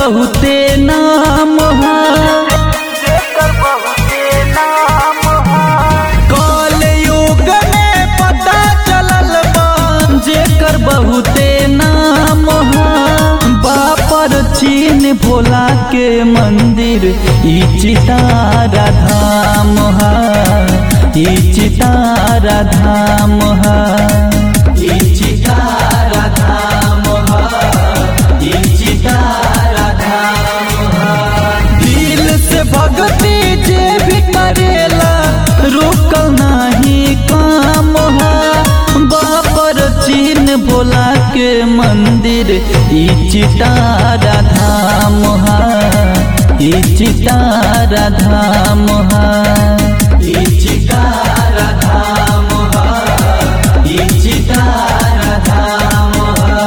बहुते नाम हा जेकर बहुते नाम हा कल युग में पता चलल बा जेकर बहुते नाम हा बापर चीन भोला के मंदिर ई चितारा धाम हा ई चितारा धाम हा ई चितारा धाम हा ई चितारा धाम हा दिल से भक्ति जे भी करेला रुकल नाही काम हा बापर चीन भोला के मंदिर ई चितारा धाम हा ई चितारा धाम हा ई चितारा धाम हा ई चितारा धाम हा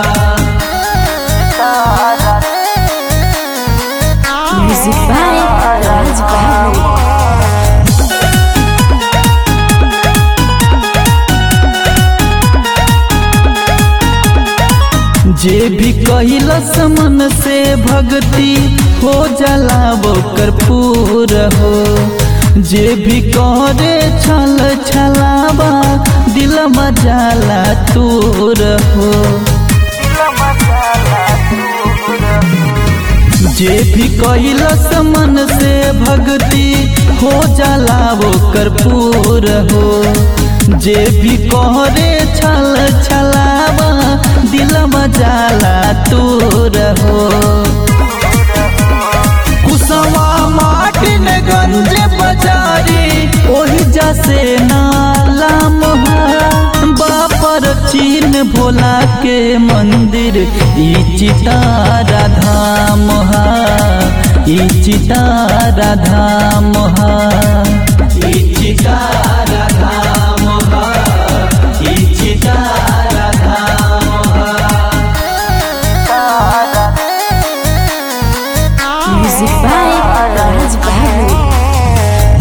तारा Music by Raj Bahari. जे भी कैलस मन से भक्ति हो जाला ओकर पूर हो जे भी करे छल छलावा दिल मजाला तूर हो दिल मसाला दूर जे भी कैलस मन से भक्ति हो जाला ओकर पूर हो जे भी कहरे छल छलावा दिल मजाला तूर हो कुसवा माटिन गंज बजारी ओही जसे नाला मोहा बापर चीन भोला के मंदिर ई चितारा धाम हा ई चितारा धाम हा ई चितारा धाम हा ई चितारा धाम हा तारा Music by Raj Bahari.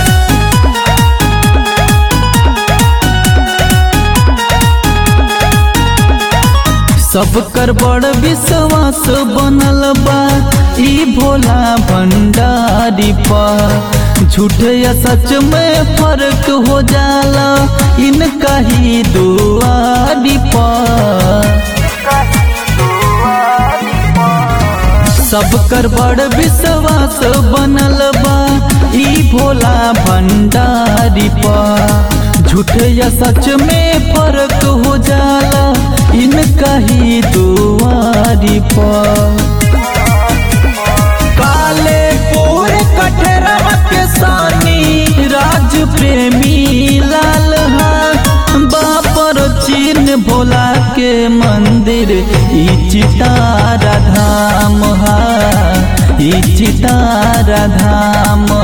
सब कर बड़ विश्वास बनल बा ई भोला भंडारी पर झूठ या सच में फर्क हो जाला इनका ही दुआरी पर कहीं दुआरी पर सब कर बड़ विश्वास बनल बा ई भोला भंडारी पर झूठ या सच में फर्क हो जाला इनका ही दुआरी पर काले पूर कठरवा के सानी राज प्रेमी लाल हा बापर चीन भोला के मंदिर ई चितारा धाम हा ई चितारा धाम